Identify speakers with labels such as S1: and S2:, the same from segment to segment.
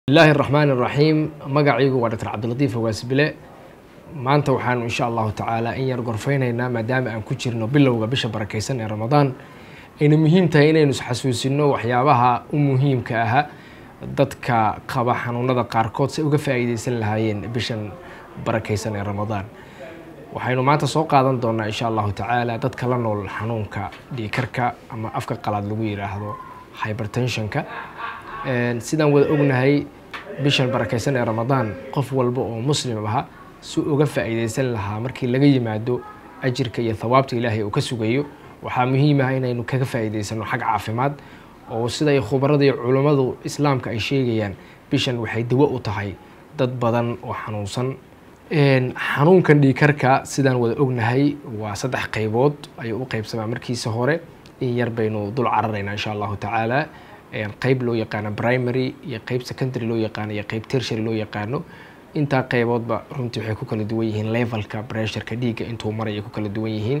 S1: bismillahi araxmaan iraxiim magacaygu waa doctor cabdilatiif hogaasbile maanta waxaanu insha allahu tacaala in yar gorfeyneynaa maadaama aan ku jirno bilowga bisha barakeysan ee ramadaan ayna muhiim tahay inaynu isxasuusino waxyaabaha u muhiimka aha dadka qaba xanuunada qaarkood si ay uga faa-iideysan lahaayeen bishan barakeysan ee ramadaan waxaynu maanta soo qaadan doonaa insha allahu tacaala dadka la nool xanuunka dhiikarka ama afka qalaad lagu yiraahdo hybertensionka sidaan wada ognahay bishan barakeysan ee ramadaan qof walba oo muslim aha si uga faa-iideysan lahaa markii laga yimaado ajirka iyo thawaabta ilaahay uu ka sugayo waxaa muhiim ah inaynu kaga faa-iideysano xag caafimaad oo siday khubarada iyo culummadu islaamka ay sheegayaan bishan waxay dawo u tahay dad badan oo xanuunsan xanuunkan dhiikarka sidaan wada ognahay waa saddex qeybood ayuu u qeybsamaa markiisa hore in yar baynu dul cararaynaa insha allahu tacaala qeyb loo yaqaano primary iyo qeyb secondary loo yaqaano iyo qeyb tertiary loo yaqaano intaa qeyboodba runtii waxay ku kala duwan yihiin levelka pressureka dhiigga intuu maray ay ku kala duwan yihiin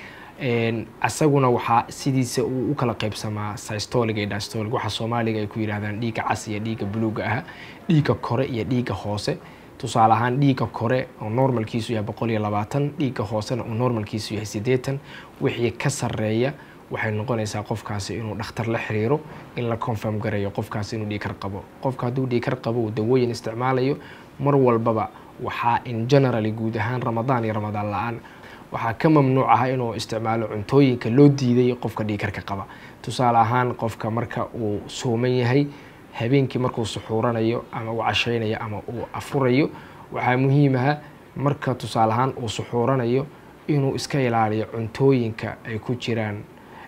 S1: asaguna waxaa sidiisa uu u kala qeybsamaa systolic iyo dystolic waxa soomaaliga ay ku yidhahdaan dhiigga cas iyo dhiigga buluuga ah dhiigga kore iyo dhiigga hoose tusaale ahaan dhiigga kore oo normalkiisu yahay boqol iyo labaatan dhiigga hoosena uu normalkiisu yahay siddeetan wixii ka sarreeya waxay noqonaysaa qofkaasi inuu dhakhtar la xiriiro in la confirm gareeyo qofkaasi inuu dhiikar qabo qofka hadduu dhiikar qabo uu dawooyin isticmaalayo mar walbaba waxaa in generally guud ahaan ramadaan iyo ramadaan la-aan waxaa ka mamnuuc ah inuu isticmaalo cuntooyinka loo diiday qofka dhiikarka qaba tusaale ahaan qofka marka uu sooman yahay habeenkii markuu suxuuranayo ama uu casheynayo ama uu afurayo waxaa muhiim aha marka tusaale ahaan uu suxuuranayo inuu iska ilaaliyo cuntooyinka ay ku jiraan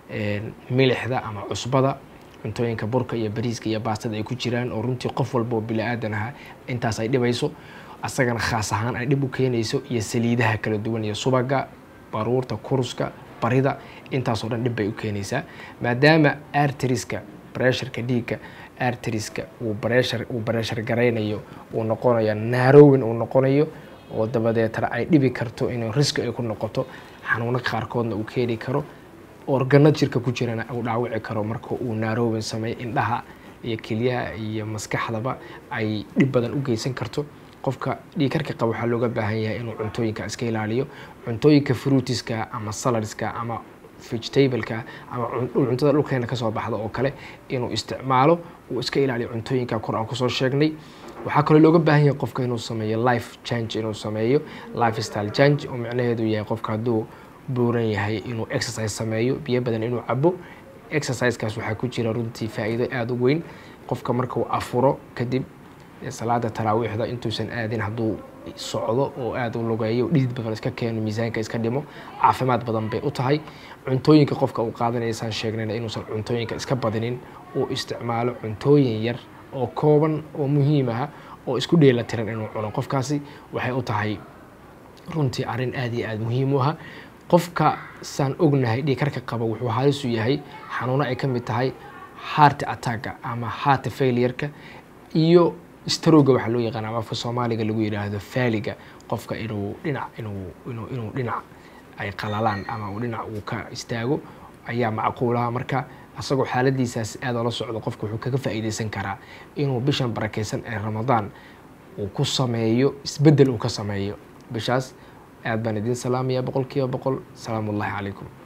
S1: milixda ama cusbada cuntooyinka burka iyo bariiska iyo baastada ay ku jiraan oo runtii qof walba oo bili-aadan aha intaas ay dhibayso asagana khaas ahaan ay dhib u keenayso iyo saliidaha kala duwan iyo subaga baruurta kuruska barida intaasoo dhan dhib bay u keenaysaa maadaama arteriska bresharka dhiigga arteriska uu breshar uu breshar garaynayo uu noqonayo naarowin uu noqonayo oo dabadeetana ay dhibi karto inuu riski ay ku noqoto xanuuno qaarkoodna uu keeni karo organo jirka ku jirana uu dhaawici karo marka uu naarowin sameeyo indhaha iyo kelyaha iyo maskaxdaba ay dhib badan u geysan karto qofka dhiikarka qaba waxaa looga baahan yahay inuu cuntooyinka iska ilaaliyo cuntooyinka fruitiska ama saladska ama vegetableka ama cuntada dhulkeena kasoo baxda oo kale inuu isticmaalo uu iska ilaaliyo cuntooyinka kor aan kusoo sheegnay waxaa kaloo looga baahan yahay qofka inuu sameeyo life change inuu sameeyo life style change oo micnaheedu yahay qofka hadduu buuran yahay inuu exercise sameeyo biyo badan inuu cabo exercisekaas waxaa ku jira runtii faa-iido aada u weyn qofka markuu afuro kadib salaada taraawiixda intuusan aadin hadduu socdo oo aada u lugeeyo dhidid badan iska keeno miisaanka iska dhimo caafimaad badan bay u tahay cuntooyinka qofka uu qaadanaysaan sheegnayna inuusan cuntooyinka iska badinin uu isticmaalo cuntooyin yar oo kooban oo muhiim ah oo isku dheela tiran inuu cuno qofkaasi waxay u tahay runtii arrin aada iyo aada muhiim u aha qofka saan ognahay dhiikarka qaba wuxuu halisu yahay xanuuno ay ka mid tahay heart attacka ama heart failureka iyo staroga waxaa loo yaqaana ama afka soomaaliga lagu yidhaahdo faaliga qofka inuu dhinac inuu inuu inuu dhinac ay qalalaan ama uu dhinac uu ka istaago ayaa macquulaha marka asagoo xaaladiisaas aada ola socdo qofka wuxuu kaga faa-iideysan karaa inuu bishan barakeysan ee ramadaan uu ku sameeyo isbeddel uu ka sameeyo bishaas aad baan idiin salaamaya boqol kiiba boqol salaamu ullahi calaykum